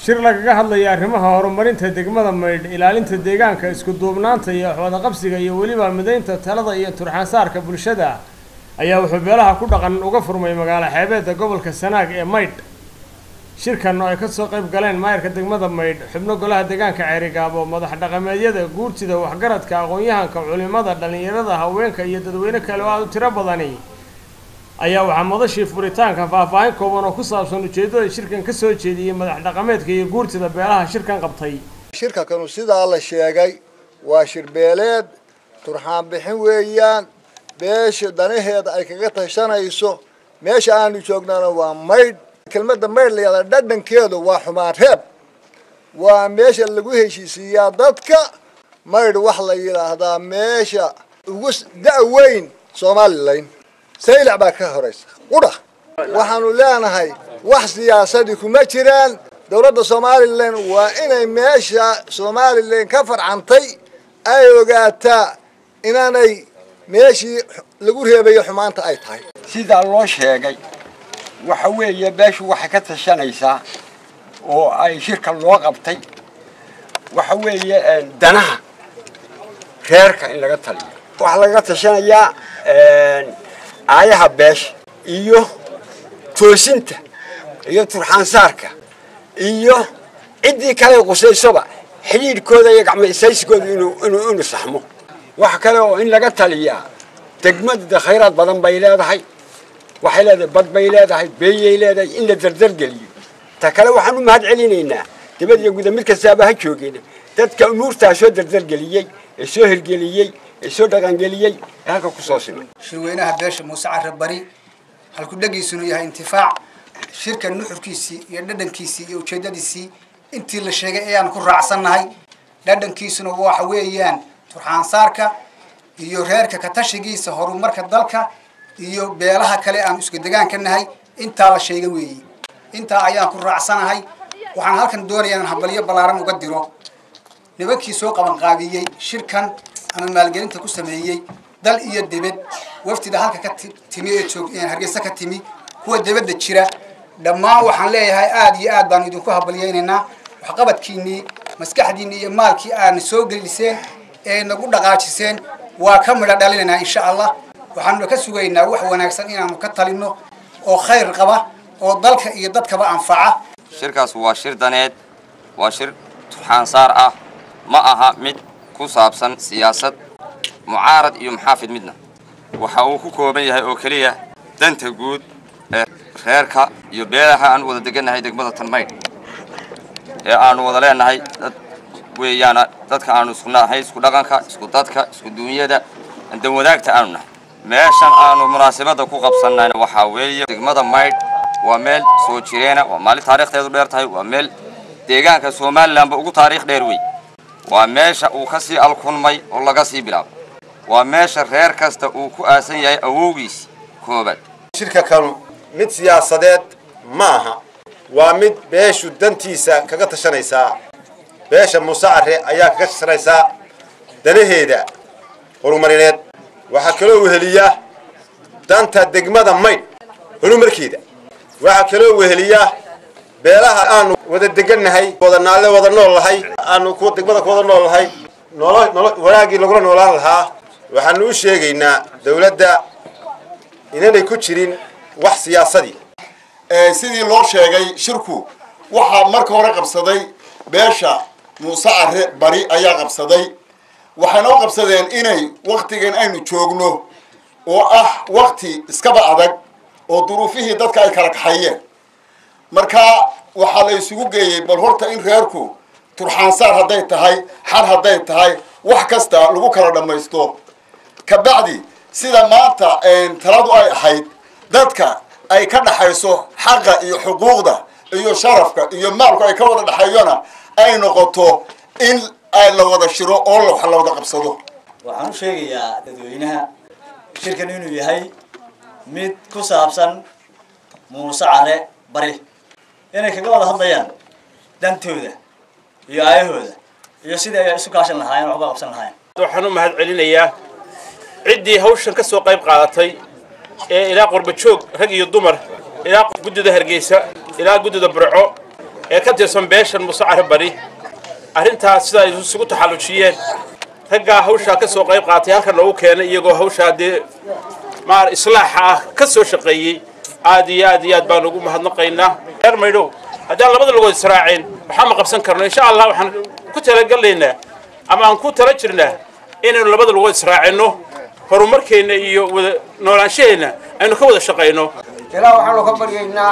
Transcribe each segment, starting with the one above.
shir lagaga hadlaya arrimaha horumarinta degmada maydh ilaalinta deegaanka isku duubnaanta iyo waxwadaqabsiga iyo weliba midaynta talada iyo turxaansaarka bulshada ayaa wuxuu beelaha ku dhaqan uga furmay magaalo xeebeedda gobolka sanaag ee maydh shirkan oo ay kasoo qayb galeen maayarka degmada maydh xubno golaha deegaanka ceerigaabo madax dhaqameedyada guurtida waxgaradka aqoon-yahanka culimada dhallinyarada haweenka iyo dadweyne kale oo aada u tiro badani ayaa waxaa madashii furitaanka faahfaahin kooban oo ku saabsan ujeeddada shirkan ka soo jeediyey madax dhaqameedka iyo guurtida beelaha shirkan qabtay shirka kanu sidaa la sheegay waa shirbeeleed turxaan bixin weeyaan beesha danaheeda ay kaga tashanayso meesha aanu joognana waa maydh kelmadda maydh layada dhadhankeedu waa xumaan reeb waa meesha lagu heshiisiiyaa dadka maydh wax la yidhaahdaa meesha ugu da-weyn somalilan saylac baa ka horaysa qudha waxaanu leenahay wax siyaasadii kuma jiraan dowladda somalilan waa inay meesha somalilan ka farcantay ay ogaataa inaanay meeshii lagu reebayo xumaanta ay tahay sidaa loo sheegay waxa weeye beeshu waxay ka tashanaysaa oo ay shirka loo qabtay waxa weeye danaha reerka in laga taliyo waxaa laga tashanayaa aayaha beesha iyo toosinta iyo turxaansaarka iyo ciddii kale qusaysoba xidhiidhkooda iyo gacmaisaysigooda inuu inuu inuu saxmo waxa kale oo in laga taliyaa degmada khayraad badan bay leedahay waxay leedahay bad bay leedahay beeyay leedahay in la dardargeliyo ta kale waxaan u mahad celinaynaa dibad iyo guda mid kastaaba ha joogeen dadka umuurtaa soo dardargeliyey ee soo hirgeliyey ee soo dhaqangeliyey ee halka kusoo simay shirweynaha beesha muuse carre bari halku dhagiisunu yahay intifaac shirka nuxurkiisii iyo dhadhankiisii iyo ujeeddadiisii intii la sheegay ayaan ku raacsannahay dhadhankiisuna waxa weeyaan turxaansaarka iyo reerka katashigiisa horumarka dalka iyo beelaha kale aan isku degaanka nahay intaa la sheega weeye intaa ayaan ku raacsanahay waxaan halkan doonayaa inaan habalyo ballaaran uga diro nimankii soo qabanqaabiyey shirkan ama maalgelinta ku sameeyey dal iyo debed wafdida halka ka timi ee joog hargeysa ka timi kuwa debadda jira dhammaan waxaan leeyahay aada iyo aad baanu idinku habalyaynaynaa waxqabadkiinnii maskaxdiinni iyo maalkii aadna soo geliseen ee nagu dhaqaajiseen waa ka midho dhalinaynaa insha allah waxaanuna ka sugaynaa wax wanaagsan inaanu ka talino oo khayr qaba oo dalka iyo dadkaba anfaca shirkaas waa shir daneed waa shir turxaansaar ah ma aha mid ku saabsan siyaasad mucaarad iyo muxaafid midna waxa uu ku kooban yahay oo keliya danta guud ee reerka iyo beelaha aan wada degannahay degmada tanmaydh ee aanu wada leenahay dad weeyaana dadka aanu isku nahay isku dhaqanka isku dadka isku duunyada dan wadaagta aanu nahay meeshan aanu munaasabadda ku qabsannayna waxaa weeye degmada maydh waa meel soo jireena waa maalin taariikhdeedu dheer tahay waa meel deegaanka somalilanba ugu taariikh dheer wey waa meesha uu ka sii alkunmay oo laga sii bilaabo waa meesha reer kasta uu ku aasan yahay awowgiis koobaad shirka kanu mid siyaasadeed ma aha waa mid beeshu dantiisa kaga tashanaysaa beesha muuse carre ayaa kaga tashanaysaa danaheeda horumarineed waxaa kaloo weheliya danta degmada maydh horumarkeeda waxaa kaloo weheliya beelaha aanu wada degannahay wada naalle wada nool lahay aanu kuwa degmada ku wada nool lahay nolo nolo wanaagii lagula noolaan lahaa waxaanu u sheegaynaa dawladda inaanay ku jirin wax siyaasadii sidii loo sheegay shirku waxaa marka hore qabsaday beesha muuse carre bari ayaa qabsaday waxayna u qabsadeen inay waktigan aynu joogno oo ah wakti iskaba adag oo duruufihii dadka ay kala kaxayeen marka waxaa la isugu geeyey bal horta in reerku turxaansaar hadday tahay xar hadday tahay wax kasta lagu kala dhammaysto kabacdi sida maanta taladu ay ahayd dadka ay ka dhaxayso xaqa iyo xuquuqda iyo sharafka iyo maalku ay ka wada dhexeeyona ay noqoto in la wada shiro oo wax la wada qabsado waxaan u sheegayaa dadweynaha shirkan inuu yahay mid ku saabsan muuse care bari inay kaga wada hadlayaan dantooda iyo aayahooda iyo sidii ay isu kaashan lahaayeen waxba qabsan lahaayeen waxaan u mahad celinayaa ciddii hawshan ka soo qayb qaadatay ee ilaa qurba joog rag iyo dumar ilaa guddida hargeysa ilaa guddida burco ee ka tirsan beeshan musacare bari arrintaas sida ay isugu taxallujiyeen raggaa hawshaa ka soo qayb qaatay halka noogu keenay iyagoo hawshaa dee maar islaaxa ah ka soo shaqeeyey aad iyo aad iyo aad baan ugu mahadnaqaynaa reer maydhow haddaan labada lugood israaceen waxaa ma qabsan karno insha allah waxaan ku talagalaynaa ama aan ku tala jirnaa inaynu labada lugood israacinno horumarkeenna iyo wada noolaanshaheenna aynu ka wada shaqayno ilaa waxaanu ka baryaynaa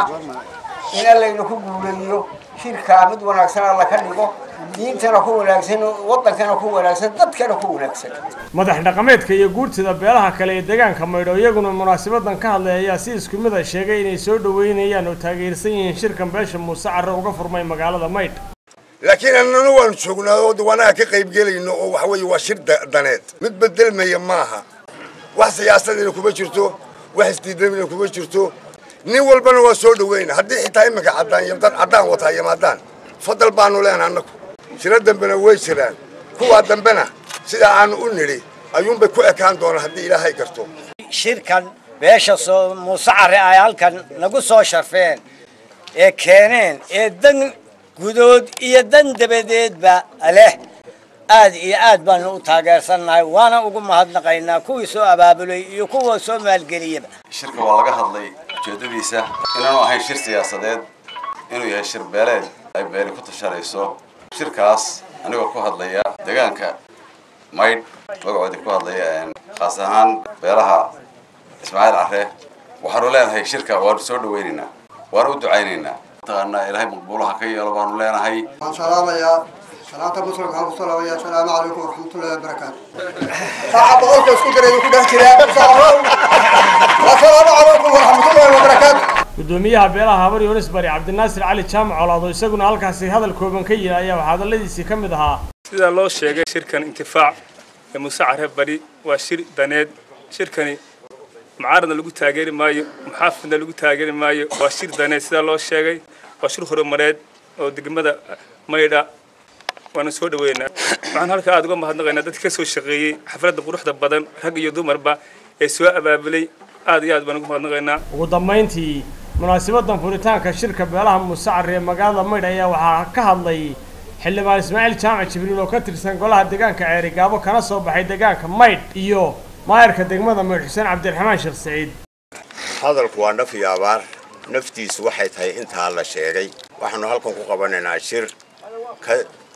in allayna ku guuleeyo shirkaa mid wanaagsan alla ka dhigo diintana ku wanaagsan waddankana ku wanaagsan dadkana ku wanaagsan madax dhaqameedka iyo guurtida beelaha kale ee deegaanka maydho iyaguna munaasabadan ka hadlay ayaa si isku mid a sheegay inay soo dhoweynayaan oo taageersan yihiin shirkan beesha muuse carre uga furmay magaalada maydh laakiin annana waanu joognaa oo diwaanaha ka qaybgelayno oo waxa weeye waa shir daneed mid bedelmaya maaha wax siyaasadina kuma jirto wax isdiidamina kuma jirto nin walbana waa soo dhaweyna haddii xitaa iminka caddaan iyo dad caddaan wataa yimaadaan fadal baanu leenaha annagu shiro dambena way jiraan kuwaa dambena sidaa aanu u nidhi ayuunbay ku ekaan doonaan haddii ilaahay garto shirkan beesha soo muuse carre ay halkan nagu soo sharfeen ee keeneen ee dan gudood iyo dan dabadeedba leh aad iyo aad baanu u taageersannahay waana ugu mahadnaqaynaa kuwii soo abaabulay iyo kuwa soo maalgeliyaba shirka waa laga hadlay ujeedadiisa inaanu ahayn shir siyaasadeed inuu yahay shir beeleed ay beeli ku tashanayso shirkaas anigoo ku hadlaya deegaanka maydh magacoodii ku hadlaya khaas ahaan beelaha ismaaciil carre waxaanu leenahay shirka waanu soo dhawaynaynaa waanu u ducaynaynaa mataqaanaa ilaahay maqbuulaha ka yeelo baanu leenahay waxaan salaamayaa salaanta muslimka waxaan ku salaamayaa asalaamu calaykum waraxmatullahi wabarakaatu saaca boqolka isku diray ku dhex jiraa asalaamu calaykum waraxmatullahi wabarakaatu gudoomiyaha beelaha habar yunis bari cabdinaasir cali jaamac colaado isaguna halkaasi hadal kooban ka yidhi ayaa waxaa hadalladiisii ka mid ahaa sidaa loo sheegay shirkan intifaac ee muuse carre bari waa shir daneed shirkani mucaaradna lagu taageeri maayo muxaafidna lagu taageeri maayo waa shir daneed sidaa loo sheegay waa shir horumareed oo degmada maydha waana soo dhaweynaa waxaan halka aada uga mahadnaqaynaa dadka ka soo shaqeeyey xafladda quruxda badan rag iyo dumarba ee soo abaabulay aad iyo aad baan ugu mahadnaqaynaa ugu dambayntii munaasabadan furitaanka shirka beelaha muuse carre ee magaalada maydh ayaa waxaa ka hadlay xildhibaan ismaaciil jaamac jibriil oo ka tirsan golaha deegaanka ceerigaabo kana soo baxay deegaanka maydh iyo maayarka degmada maydh xuseen cabdiraxmaan sheekh saciid hadalku waa naf iyo abaar naftiisu waxay tahay intaa la sheegay waxaanu halkan ku qabanaynaa shir ka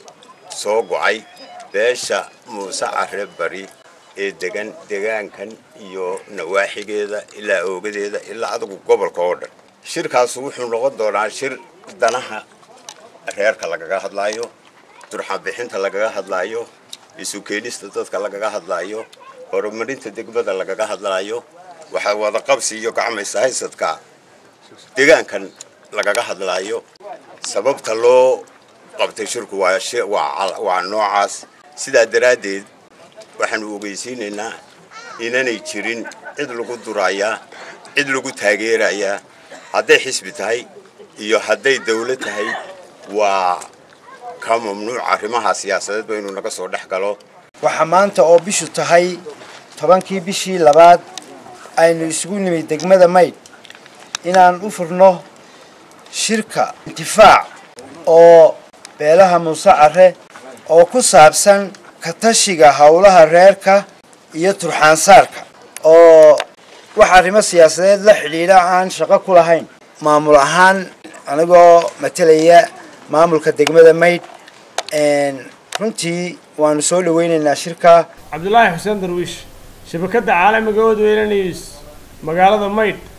soo go'ay beesha muuse carre bari ee degan degaankan iyo nawaaxigeeda ilaa oogadeeda ilaa adigu gobolka oo dhan shirkaasu wuxuu noqon doonaa shir danaha reerka lagaga hadlaayo durxabixinta lagaga hadlaayo isu keenista dadka lagaga hadlaayo horumarinta degmada lagaga hadlaayo waxaa wadaqabsi iyo gacmaysa haysadka degaankan lagaga hadlaayo sababta loo qabtay shirku waa noocaas sidaa daraaddeed waxaanu ogeysiinaynaa inanay jirin cid lagu durayaa cid lagu taageerayaa hadday xisbi tahay iyo hadday dawlad tahay waa ka mamnuuc arrimaha siyaasadeed ba inuu naga soo dhex galo waxaa maanta oo bishu tahay tobankii bishii labaad aynu isugu nimid degmada maydh inaan u furno shirka intifaac oo beelaha muuse carre oo ku saabsan ka tashiga howlaha reerka iyo turxaansaarka oo wax arrimo siyaasadeed la xidhiidha aan shaqo ku lahayn maamul ahaan anigoo matalaya maamulka degmada maydh runtii waanu soo dhaweynaynaa shirka cabdulaahi xuseen darwiish shabakadda caalamiga odweyne news magaalada maydh